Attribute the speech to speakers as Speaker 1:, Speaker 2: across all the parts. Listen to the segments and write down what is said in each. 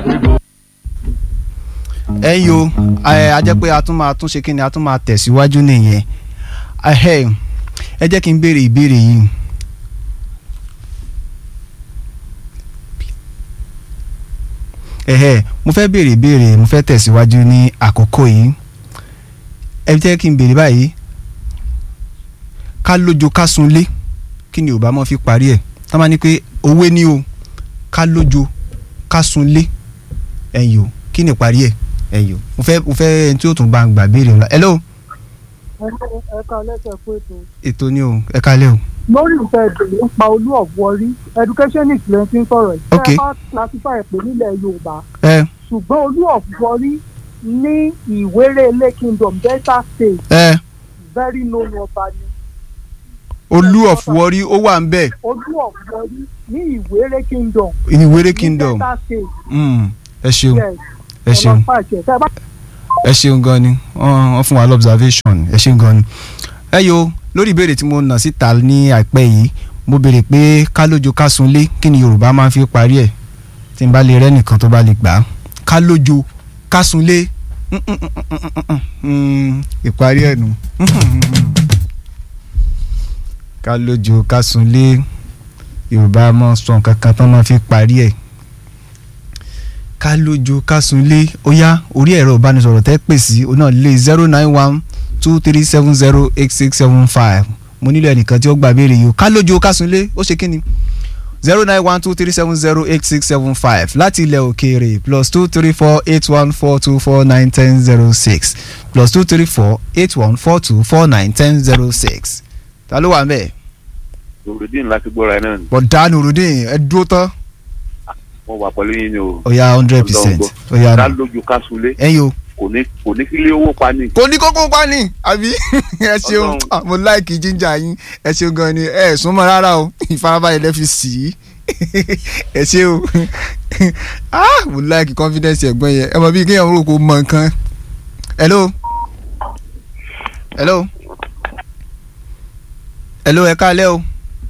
Speaker 1: ẹ̀yin o ẹ a jẹ́ pé a tún máa tún ṣe kí ni a tún máa tẹ̀síwájú nìyẹn Ẹhẹ́, ẹ jẹ́ kí n béèrè ìbéèrè yìí. Ẹhẹ́, mo fẹ́ béèrè ìbéèrè mo fẹ́ tẹ̀síwájú ní àkókò yìí ẹ jẹ́ kí n béèrè báyìí ká lójo ká sunlé kí ni Yorùbá máa fi parí ẹ̀ tá a máa ní pé òwe ni o ká lójo ká sunlé ẹ̀yin o kí ni ìparí ẹ̀ ẹ̀yin o mo fẹ́ mo fẹ́ ẹni tí ó tún bá ń gbà béèrè ńlá hello
Speaker 2: ẹ̀ka lẹ́sẹ̀ fún ètò.
Speaker 1: ètò ni o ẹ kálẹ̀ o
Speaker 2: lórí ìfẹ́ ìbèrè nípa olú ọ̀wọ́rí educationist ló ti ń sọ̀rọ̀ yìí.
Speaker 1: Ok.
Speaker 2: ẹ bá classify ẹ̀ pé nílẹ̀ yorùbá
Speaker 1: ẹ
Speaker 2: ṣùgbọ́n olú ọ̀wọ́rí ní ìwéré kingdom delta state
Speaker 1: ẹ
Speaker 2: very known ọba ni.
Speaker 1: olú of Warri ó wà ń bẹ̀
Speaker 2: olú ọ̀wọ́rí ní ìwéré kingdom
Speaker 1: ìwéré
Speaker 2: ní
Speaker 1: kingdom
Speaker 2: delta state
Speaker 1: Mm, ẹ ṣeun
Speaker 2: yes
Speaker 1: ẹ ṣeun
Speaker 2: ọlọ́pàá àṣẹ tẹ́ ẹ bá
Speaker 1: ẹ ṣeun gan ni wọ́n wọ́n fún wa lọ́bservation ẹ ṣeun gan ni. ẹ yo lórí ìbéèrè tí mo nà síta ní àìpẹ́ yìí mo béèrè pé ká lójo ká sunlé kí ni Yorùbá máa ń fi parí ẹ̀ tí n bá lè rẹ́ nìkan tó bá lè gbà á ká lójo ká sunlé Mm, mm, mm, mm, mm, mm, mm, ìparí ẹ̀ nù. ká lójo ká sunlé Yorùbá máa ń sọ nǹkan kan tó máa fi parí ẹ̀ ká lójo ká sunlé ó yá orí ẹ̀rọ ìbánisọ̀rọ̀ tẹ́ pè sí ọ náà lé zero nine one two three seven zero eight six seven five mo nílò ẹnìkan tí ó gbà béèrè yìí o ká lójo ká sunlé ó ṣe kí ni zero nine one two three seven zero eight six seven five láti ilẹ̀ òkèèrè plus two three four eight one four two four nine ten zero six plus two three four eight one four two four nine ten zero six ta ló wà ń bẹ̀
Speaker 3: nurudin láti gbọ́ra ẹ náà ni
Speaker 1: bọ̀dá nurudin ẹ dúró tán
Speaker 3: mo wà pẹ̀lú yín ni o
Speaker 1: ó yá hundred percent ó yá
Speaker 3: ká lójú ká sunlé
Speaker 1: ẹ̀yin o.
Speaker 3: kò ní kò ní kílé owó pa ni.
Speaker 1: kò ní kókó pa ni àbí ẹ ṣeun
Speaker 3: Ọlọ́run.
Speaker 1: Ah, mo láìkì jíjà yín ẹ ṣeun gan ni ẹ súnmọ́ rárá o ìfarabalẹ̀ lẹ́ fi sí i ẹ ṣe o Ah, mo láìkì confidence ẹ̀gbọ́n yẹn ẹ mọ̀ bí kéèyàn rò kó mọ nǹkan hello hello hello ẹ káalẹ́ o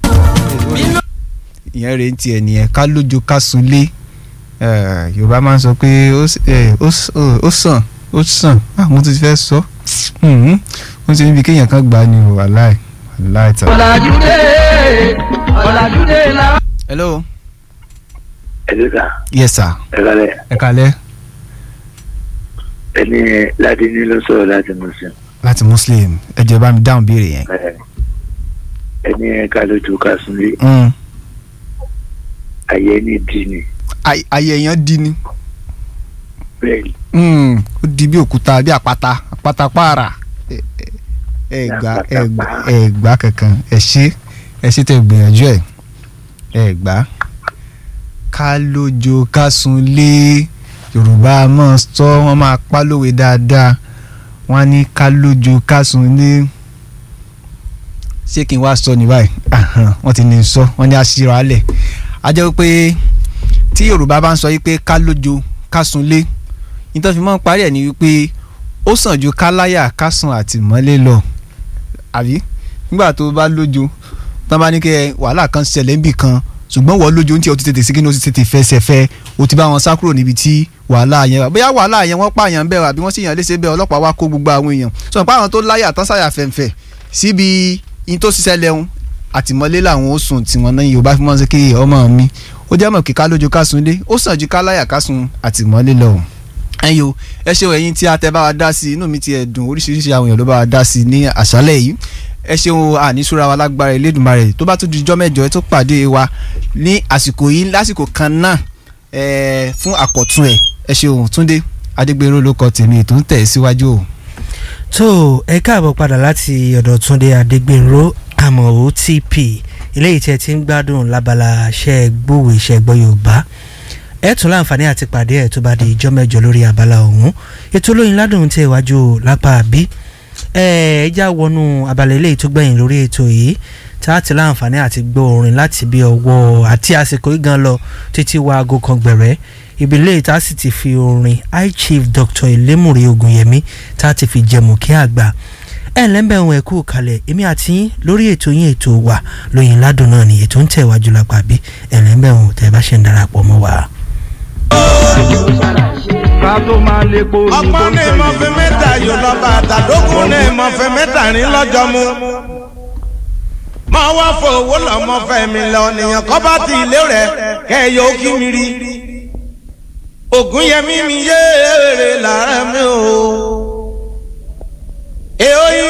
Speaker 1: ìyẹn rèé tiẹ̀ nìyẹn ká lójú ká sunlé Eh, Yorùbá máa ń sọ pé ó s- eh, ó s- ó sàn ó sàn ah mo ti fẹ́ sọ Mhm. wọ́n ti níbi kéèyàn kan gbà á ní o wàláì wàláì tà.
Speaker 4: ọ̀làjúdé ọ̀làjúdé la.
Speaker 1: hello
Speaker 5: ẹ ló sà
Speaker 1: yes sir
Speaker 5: ẹ kálẹ̀
Speaker 1: ẹ kalẹ́
Speaker 5: ẹni láti ní ló sọ̀rọ̀ láti muslim
Speaker 1: láti muslim ẹ jẹ́ bá mi dáhùn béèrè yẹn.
Speaker 5: ẹ ẹni ká lójú ká súnlé
Speaker 1: Mm.
Speaker 5: ayé ní dì ní
Speaker 1: Ay- ayé èèyàn di ni
Speaker 5: bẹ́ẹ̀ ni
Speaker 1: Mm, ó di bí òkúta bí àpáta àpáta pààrà ẹ ẹ- ẹ gbà ẹ gbà ẹ gbà kankan ẹ ṣe ẹ ṣe tẹ gbìyànjú ẹ ẹ gbà ká lójo ká sunlé yorùbá máa sọ wọn máa pa lówe dáadáa wọn á ní ká lójo ká sunlé ṣé kí n wá sọ ní báyìí Ahan, wọ́n ti ní sọ wọ́n ní àṣírò alẹ̀ a jẹ́ pé tí yorùbá bá ń sọ yìí pé ká lójo ká sunlé nítorí fi máa ń parí ẹ̀ ní wípé ó sàn ju ká láyà ká sùn àtìmọ́lé lọ àbí nígbà tó bá lójo tó bá ní kí wàhálà kan ṣẹlẹ̀ níbì kan ṣùgbọ́n wọ́n lójo ní tí o ti tètè sí kí ni o ti tètè fẹsẹ̀ fẹ́ o ti bá wọn sá kúrò níbi tí wàhálà yẹn wà bóyá wàhálà yẹn wọ́n pààyàn bẹ́ẹ̀ àbí wọ́n sì yàn léṣe bẹ́ẹ̀ ọlọ́pàá wá kó gbogbo àwọn èèyàn sọ pé àwọn tó láyà tán sáyà fẹ̀ǹfẹ̀ síbi in tó ṣiṣẹ́ lẹ́hún àtìmọ́lé làwọn ó sùn tiwọn náà yorùbá fi mọ́ sí kí ọmọ mi ó jẹ́ mọ̀ kí ká lójú ká sunlé ó sàn ju ká láyà ká sun àtìmọ́lé lọ ẹ̀yin o ẹ ṣeun ẹ̀yin tí a tẹ bá wa dá sí inú mi ti ẹ̀ dùn oríṣiríṣi àwọn èèyàn ló bá wa dá sí ní àṣálẹ̀ yìí ẹ ṣeun àníṣúra wa lágbára Elédùmarè tó bá tún di ijọ́ mẹ́jọ ẹ tó pàdé wa ní àsìkò yìí lásìkò kan náà ẹ fún àkọ̀tun ẹ̀ ẹ ṣeun Túndé Adégbèrò ló kọ tèmi ètò ń tẹ̀ síwájú o.
Speaker 6: tó ẹ káàbọ̀ padà láti ọ̀dọ̀ Túndé Adégbènró àmọ́ OTP eléyìí tí ẹ ti ń gbádùn lábala ṣẹ́ gbòòwò iṣẹ́ gbọ́ Yorùbá ẹ tún láǹfààní àti pàdé ẹ tó bá di ìjọ mẹ́jọ lórí abala ọ̀hún ètò olóyin ládùn tẹ iwájú lápá àbí ẹ ẹ já wọnú abala eléyìí tó gbẹ̀yìn lórí ètò yìí tá a ti láǹfààní àti gbọ́ orin láti bí ọwọ́ àti àsìkò yìí gan lọ títí wá aago kan gbẹ̀rẹ́ ìbílẹ̀ tá a sì ti fi orin high chief dr elémùrè ògùnyẹmí tá a ti fi jẹmọ kí àgbà ẹ lẹ́ńbẹ̀ ohun ẹ̀kú kalẹ̀ èmi àti yín lórí ètò yín ètò wa lóyìn ládùn náà ni ètò ń tẹ̀wájú lápá bí ẹ lẹ́ńbẹ̀ ohun tẹ̀ bá ṣe ń darapọ̀ mọ́ wa.
Speaker 4: tó máa lè po ní
Speaker 7: ọgbọ́n ní mo fi mẹ́ta yóò lọ bá àtàdógún ní mo fi mẹ́ta rìn lọ́jọ́ mu. mo wá fowó lọ́mọ fẹ́ mi lọ nìyẹn kọ́ bá ti ilé rẹ̀ kẹ́yọ kí mi rí. ògùn yẹmí mi yéèrè lára mi o. èyí